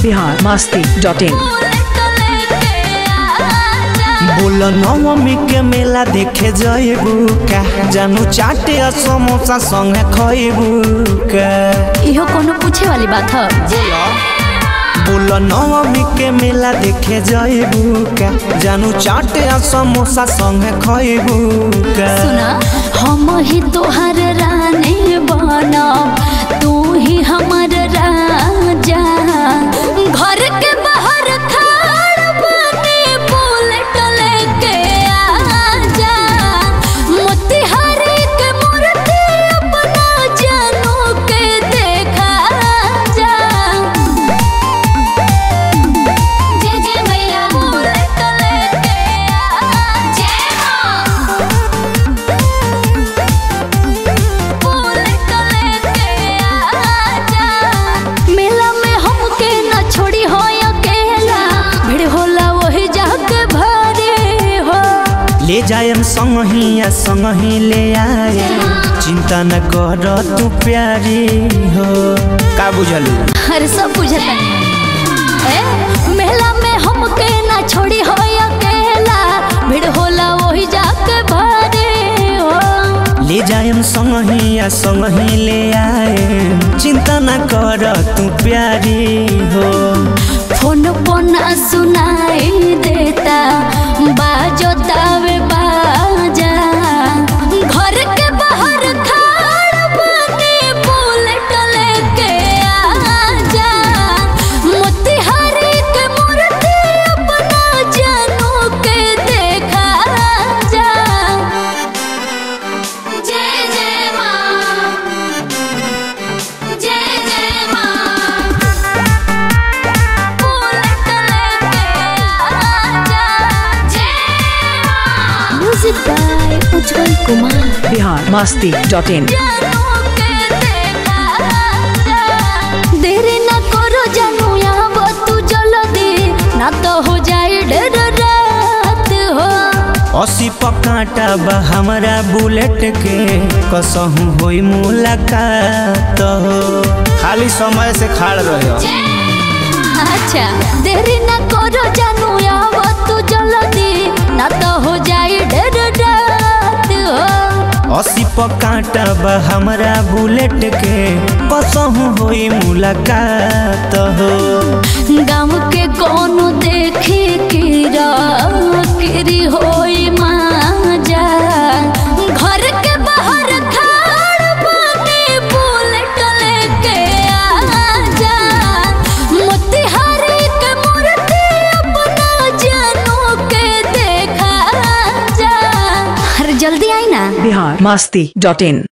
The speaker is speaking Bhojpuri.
बिहार मस्ती डॉट इन बोल नवमी के मेला देखे जइबू का जानू चाटे आ समोसा संगे खइबू का इहो कोनो पूछे वाली बात है बोल नवमी के मेला देखे जइबू का जानू चाटे आ समोसा संगे खइबू का सुना हम ही तोहर रानी बनब तू ही हमर राजा घर के बाहर खाड़ बने बुलेट लेके आजा मोतिहारी के मूर्ति अपना जानू के देखा जा जय जय मैया बुलेट लेके आजा बुलेट लेके आजा मेला में हमके न छोड़ी हो अकेला भीड़ होला वही जाके भरे हो ले जायम संगही आ संगही ले आए चिंता न कर तू प्यारी हो का बुझलू अरे सब बुझता ए मेला में हमके न छोड़ी हो अकेला भीड़ होला वही जाके भरे हो ले जायम संगही आ संगही ले आए चिंता न कर तू प्यारी हो फोन पोना सुनाई देता बाजो तावे बाजा घर के बाहर खाड़ बने बुलेट लेके आजा मोतिहारी के मूर्ति अपना जानू के देखा जा जय जय माँ जय जय माँ music by Ujjwal Kumar Bihar Masti dot in देरी न करो जानू यहाँ तू जल्दी ना तो हो जाए डर रात हो असी पकाटा बा हमरा बुलेट के कसहू होई मुलाकात हो खाली समय से खाड़ रहे अच्छा देरी न करो जानू यहाँ तू जल्दी ना तो हो जाए डर रात हो असी पकाटा बा हमरा बुलेट के कसहू होई मुलाकात हो गाँव के कोनो देखे किरा किरी होई माजा घर के बाहर खाड़ बने बुलेट लेके आजा मोतिहारी के मूर्ति अपना जानू के देखा जा अरे जल्दी आई ना बिहार मस्ती डॉट इन